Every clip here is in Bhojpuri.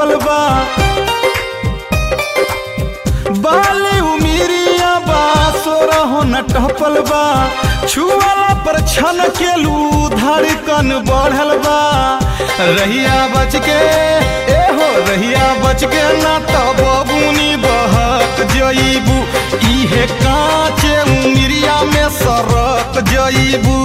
टपल बा बाली उमिरिया बा सोरहो न टपल बा छुआला पर छन केलू धड़कन बढ़ल बा रहिया बच के ए हो रहिया बच के ना तो बबुनी बहक जईबू इहे कांचे उमिरिया में सरक जईबू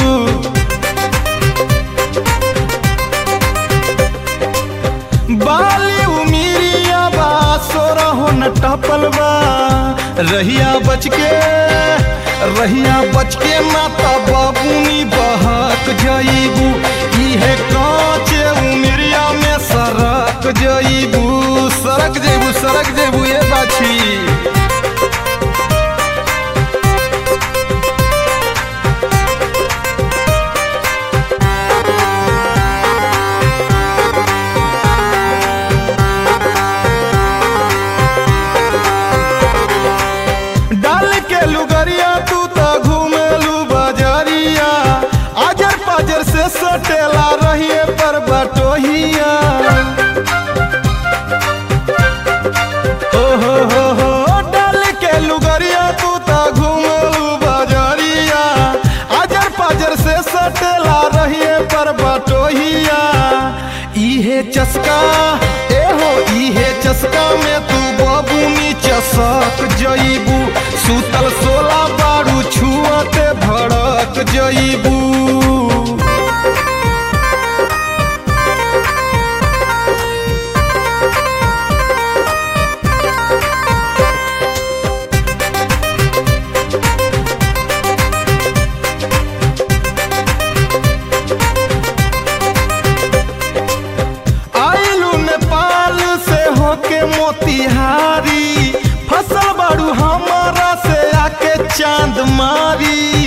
बाली उमिरिया बा सोरहो न टपल बा रहिया बच के रहिया बच के माता बाबूनी बहक जईबू इहे कांचे उमिरिया में सरक जईबू सरक जईबू सरक जईबू ये बाछी डाल के लुगरिया तू तो घूमेलू बजरिया आजर पाजर से सटेला रहिए पर बटोहिया हो हो हो हो डाल के लुगरिया तू तो घूमेलू बजरिया आजर पाजर से सटेला रहिए पर बटोहिया इहे चस्का ए हो इहे चस्का में तू बबुनी चसक जईबू सुतल सोला बारू छुअते भड़क जईबू आइलू नेपाल से होके मोतिहारी फसल बाड़ू हमारा से आके चांद मारी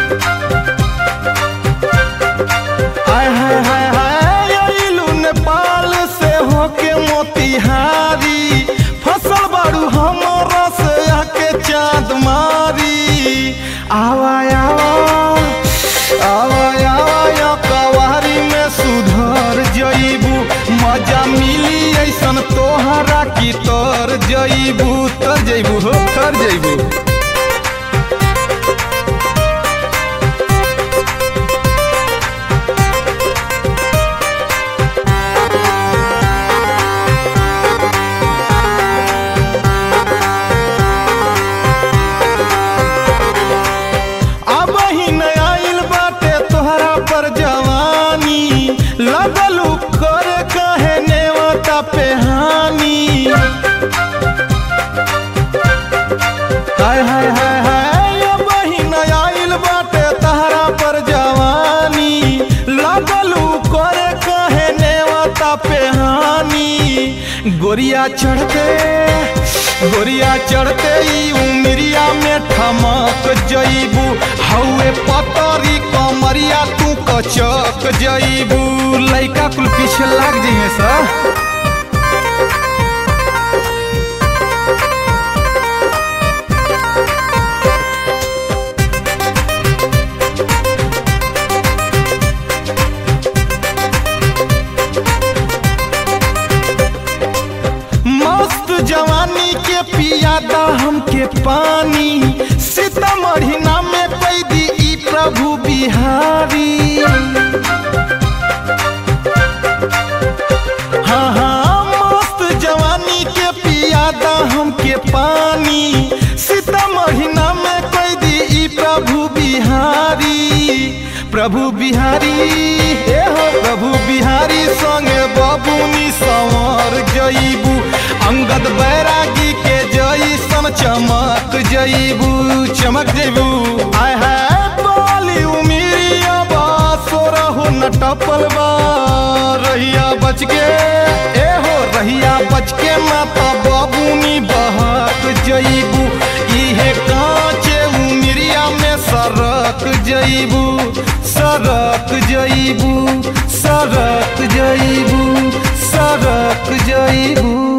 हाय हाय हाय हाय आइलू नेपाल से होके मोतिहारी फसल बाड़ू हमारा से आके चांद मारी आवा आवा आवा आवा या कवारी में सुधर जईबू मजा मिली ऐसन तोहरा की तर जईबू तर जईबू हो तर जईबू अब ही न आइल बाटे तोहरा पर जवानी लगलू करे कहे नेवता पे हानि हाय हाय हाय हाय अब ही न आइल बाटे तोहरा पर जवानी लगलू करे कहे नेवता पे हानि गोरिया चढ़ते गोरिया चढ़ते ई उमरिया में ठमक जईबू हौए पतरी कमरिया तू कचक जईबू लइका कुल पीछे लाग जइहे सा मस्त जवानी के पियादा हमके पानी सीतामढ़ी नाम में पैदी ई प्रभु बिहारी हाँ हाँ मस्त जवानी के पियादा हमके पानी सीतामढ़ी नाम में कैदी ई प्रभु बिहारी प्रभु बिहारी ए हो प्रभु बिहारी संगे बबुनी संवर जईबू अंगद बैरागी के जईसन चमक जईबू चमक जईबू आय है बाली उमिरिया बा सोरहो न टपल बा रहिया बच के ए हो रहिया बच के माता बबुनी बहक जईबू इहे कांचे उमिरिया में सरक जईबू सरक जईबू सरक जईबू सरक जईबू